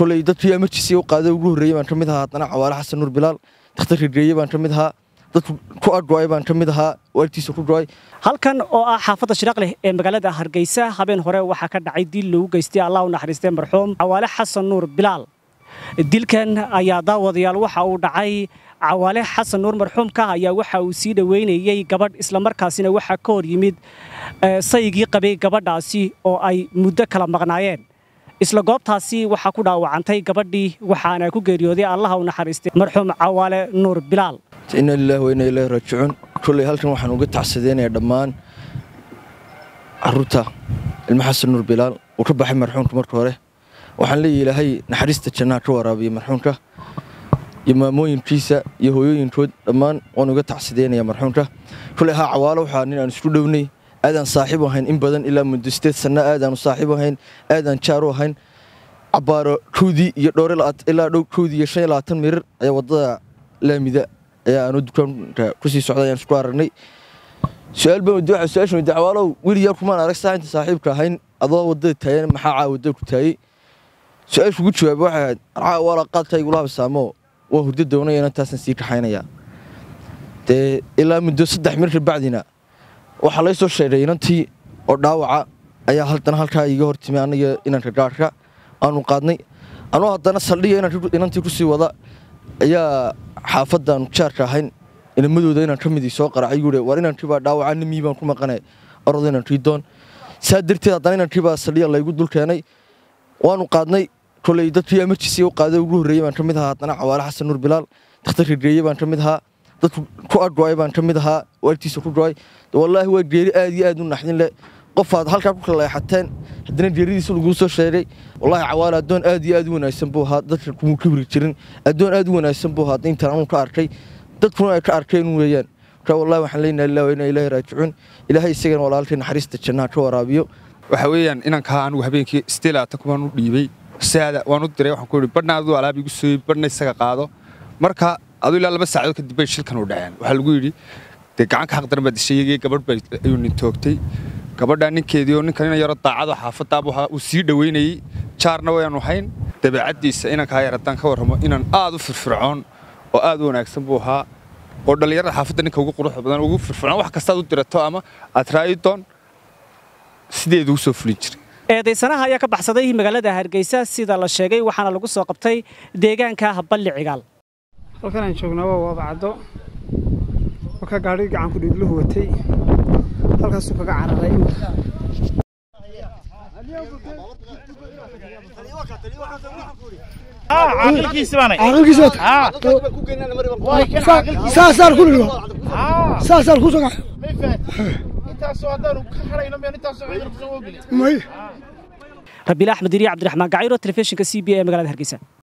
koley dadkii emergency u qaaday ugu horreeyey baan ka mid ahaa haddana cawaale xasan nuur bilaal dakhtar rigeeye baan ka mid ahaa dadku ku adgo'ay baan ka mid ahaa waalidkiisa ku go'ay halkan oo ah xaafadda shiraaq leh ee magaalada hargeysa habeen hore waxaa ka dhacay dil lagu geystay allah u naxariistay marxuum cawaale xasan nuur bilaal dilkan ayaa daawadayaal waxa uu dhacay cawaale xasan nuur marxuumka ayaa waxa uu sii dhoweynayey gabadh islamarkaasina waxaa ka hor yimid saygii qabay gabadhaasi oo ay muddo kala maqnaayeen isla goobtaasi waxaa ku dhaawacantay gabadhii waxaana ku geeriyooday allaha u naxariistay marxuum cawaale nuur bilaal inna lillahi wa inna ilaahi raajicuun kolley halkan waxaan uga tacsadeynayaa dhammaan carruurta ilma xasan nuur bilaal uu ka baxay marxuumka marka hore waxaan leeyahay ilaahay naxariista jannaha ka waraabiya marxuumka iyo maamooyinkiisa iyo hooyooyinkood dhammaan waan uga tacsadeynayaa marxuumka kolley haa cawaalo waxaa nin aan isku dhownay aadaan saaxiib ahayn in badan ilaa muddo sideed sanno aadaanu saaxiib ahayn aadaan jaar u ahayn cabbaaro kowdii iyo dhowr ilaa dhow kowdii iyo shan iyo labaatan mirir ayaa waddada laamida ayaa aanu dukaanka kusii socday ayaan isku aragnay su-aal baan weydiye waxaa su-aashan weydiye cawaalow weligaa kumaan arag saa inta saaxiibka ahayn adoo waddada taayan maxaa caa waddada ku taayey su-aasha ugu jawaaba waxay ahayd caa waala qaadka igula habsaamo waa hurdo doonaya inaan taasan sii kaxaynayaa dee ilaa muddo saddex mir kabacdina waxaa lay soo sheegay inantii oo dhaawaca ayaa haddana halkaa iiga hor timi aniga inanka gaarhka aanu qaadnay anuu haddana saldhiga inantii kusii wada ayaa xaafaddaanu jaarka ahayn inamadooda inaan ka midii soo qaracay guure war inankii baa dhaawaca nimii baan ku maqanay orod inankii doon saa darteed haddana inankii baa saldhiga laygu dul keenay waanu qaadnay koley dadkii emergency u qaaday ugu horreeyey baan ka mid ahaa haddana cawaale xasan nuur bilaal dakhtar rigeeye baan ka mid ahaa dadku ku adgo'ay baan ka mid ahaa waalidkiisa ku go'ay wallaahi waa geeri aad iyo aad u naxdin leh qofaad halkaa ku kala leexateen haddana geeridiisa laguu soo sheegay wallaahi cawaale addoon aad iyo aad u wanaagsan buu ahaa dadka kumuu kibri jirin addoon aad u wanaagsan buu ahaa intaan anuu ka arkay dadkuna ay ka arkeen weeyaan marka wallahi waxaan leenahay ilaahi wa inna ilaahi raajicuun ilaahay isagana walaalkay naxariista jannaha ka waraabiyo waxa weeyaan inankaa anigu habeenkii stilaata kumaan u dhiibay saada waan u diray waxaan ku yidhi badhna aduu alaab igu sooyey badhna isaga qaado marka aduu ilaa laba saacadood kadib bay shilkan u dhaceen waxaa lagu yidhi dee gacanka xaq daran baa dishay gabadh baa ayuu nin toogtay gabadhaa ninkeedii oo ninkan ina yaro daacado xaafadaabu uu sii dhoweynayey jaarna wayaanu hayn dabeecaddiisa inankaa yar haddaan ka warramo inan aad u firfircoon oo aad u wanaagsan buu ahaa oo dhallinyarada xaafadda ninka ugu quruxda badan ugu firfircoon wax kastaad u dirato ama aad raa'i doon sideedu u soo fulin jiray eedaysanaha ayaa ka baxsaday magaalada hargeysa sida la sheegay waxaana lagu soo qabtay deegaanka balli cigaal halkan aan joognaa waa waabacaddo oo ka gaadhi gacanku dhiigluhu watay halkaasuu kaga cararay saasaan ku dhigo saasaan ku soga may rabiil axmed iriya cabdiraxmaan gacayro telefishinka c b e magaalada hargeysa